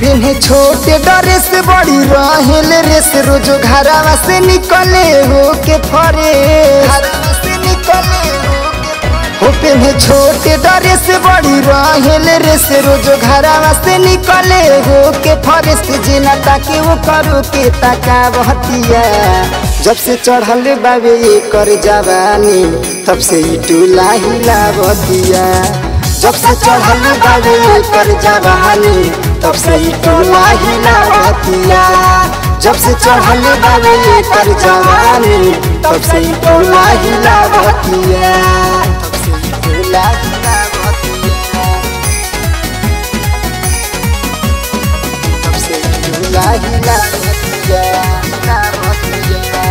पेन्हे छोटे ड्रेस बड़ी रहेल रेस रोजो घरवा से निकले हो के फरे हो पेन्हे छोटे ड्रेस बड़ी रहेल रेस रोजो घरवा से निकले हो के फरे से जिना ताके वो करो के ताका बहतिया जब से चढ़ल बाबे ये कर जवानी तब से ई टूला हिला बतिया जब से चढ़ल बाबे ये कर जवानी तब से ई टोला हिला बतिया जब से चढ़ल बाबे ये कर जवानी तब से ई टोला हिला बतिया तब से ई टोला हिला बतिया तब से ई टोला हिला बतिया हिला बतिया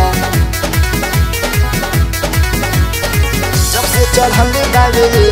जब से चढ़ल बाबे ये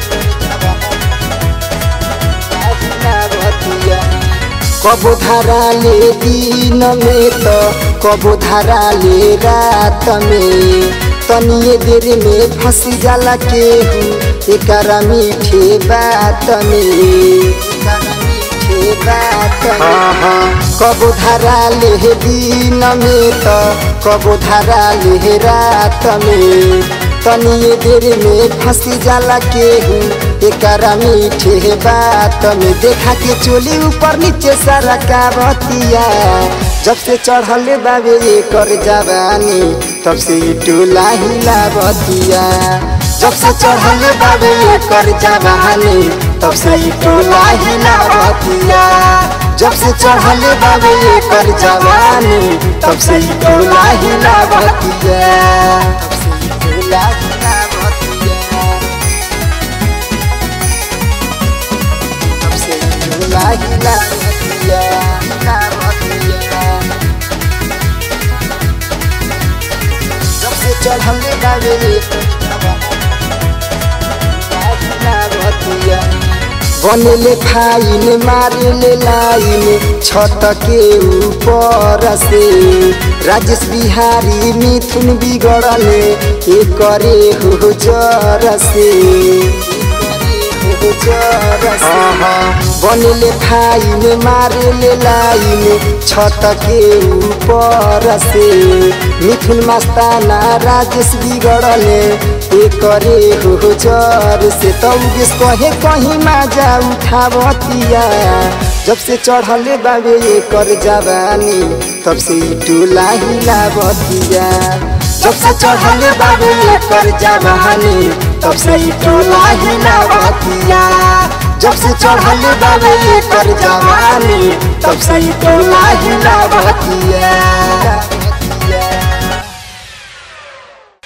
कबो धारा ले दिन में तो कबो धारा ले रात में तनिए देर में फंस जाला केहू एकरा मीठे बात में एकरा मीठे बात में कबो धारा ले दिन में तो कबो धारा ले रात में तनिए देर में फंस जाला केहू एकरा मीठे बात में देखा के चोली ऊपर नीचे सारा कावतिया जब से चढ़ल बाबे एकर जवानी तब से ई टोला हिला बतिया जब से चढ़ल बाबे एकर जवानी तब से ई टोला हिला बतिया जब से चढ़ल बाबे एकर जवानी तब से ई टोला हिला बतिया तब से ई टोला हिला बतिया से झूला हिला बतिया हिला बतिया जब से चढ़ल बाबे हिला बतिया बनले फाइन मारले लाइन छत के ऊपर से राजेश बिहारी मिथुन बिगड़ले एकरे हो जर से बनले फाइन मारले लाइन छत के ऊपर से मिथुन मस्ताना राजेश बिगड़ले एकरे हो जर से तौगेश कहे कहीं माजा उठावतिया जब से चढ़ले बाबे एकर जवानी तब से ई टोला हिलावतिया जब से चढ़ले बाबे एकर जवानी तब से ई टोला हिलावतिया जब से चढ़ले बाबे एकर जवानी तब से ई टोला हिलावतिया